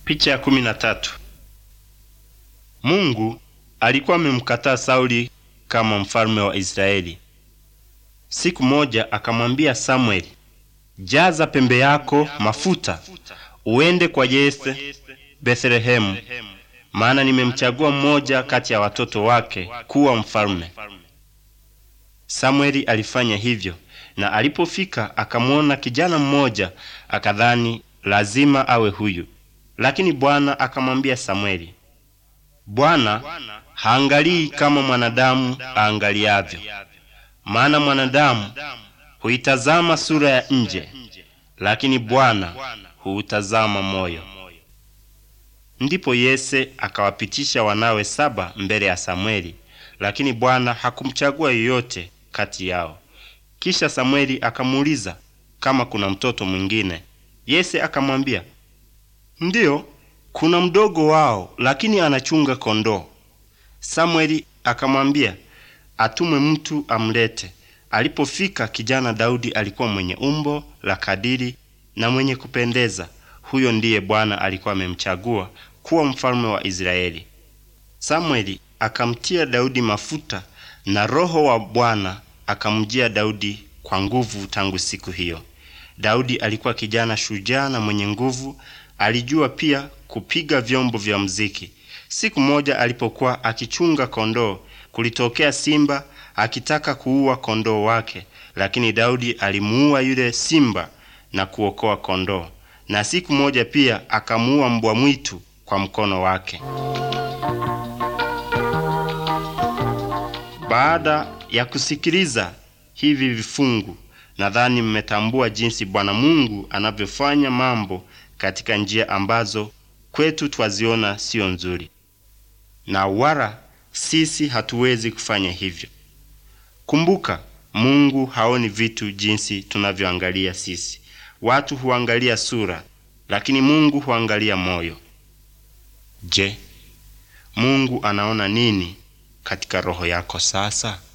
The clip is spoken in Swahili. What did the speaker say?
Picha ya kumi na tatu. Mungu alikuwa amemkataa Sauli kama mfalme wa Israeli. Siku moja akamwambia Samueli, jaza pembe yako mafuta uende kwa Yese Bethlehemu, maana nimemchagua mmoja kati ya watoto wake kuwa mfalme. Samueli alifanya hivyo, na alipofika akamwona kijana mmoja, akadhani lazima awe huyu. Lakini Bwana akamwambia Samueli, Bwana haangalii kama mwanadamu aangaliavyo, maana mwanadamu huitazama sura ya nje, lakini Bwana huutazama moyo. Ndipo Yese akawapitisha wanawe saba mbele ya Samweli, lakini Bwana hakumchagua yoyote kati yao. Kisha Samweli akamuuliza kama kuna mtoto mwingine. Yese akamwambia, ndiyo, kuna mdogo wao, lakini anachunga kondoo. Samweli akamwambia atume mtu amlete. Alipofika, kijana Daudi alikuwa mwenye umbo la kadiri na mwenye kupendeza. Huyo ndiye Bwana alikuwa amemchagua kuwa mfalme wa Israeli. Samweli akamtia Daudi mafuta na Roho wa Bwana akamjia Daudi kwa nguvu tangu siku hiyo. Daudi alikuwa kijana shujaa na mwenye nguvu. Alijua pia kupiga vyombo vya muziki. Siku moja alipokuwa akichunga kondoo, kulitokea simba akitaka kuua kondoo wake, lakini Daudi alimuua yule simba na kuokoa kondoo. Na siku moja pia akamuua mbwa mwitu kwa mkono wake. Baada ya kusikiliza hivi vifungu, nadhani mmetambua jinsi Bwana Mungu anavyofanya mambo katika njia ambazo kwetu twaziona siyo nzuri, na wala sisi hatuwezi kufanya hivyo. Kumbuka, Mungu haoni vitu jinsi tunavyoangalia sisi. Watu huangalia sura, lakini Mungu huangalia moyo. Je, Mungu anaona nini katika roho yako sasa?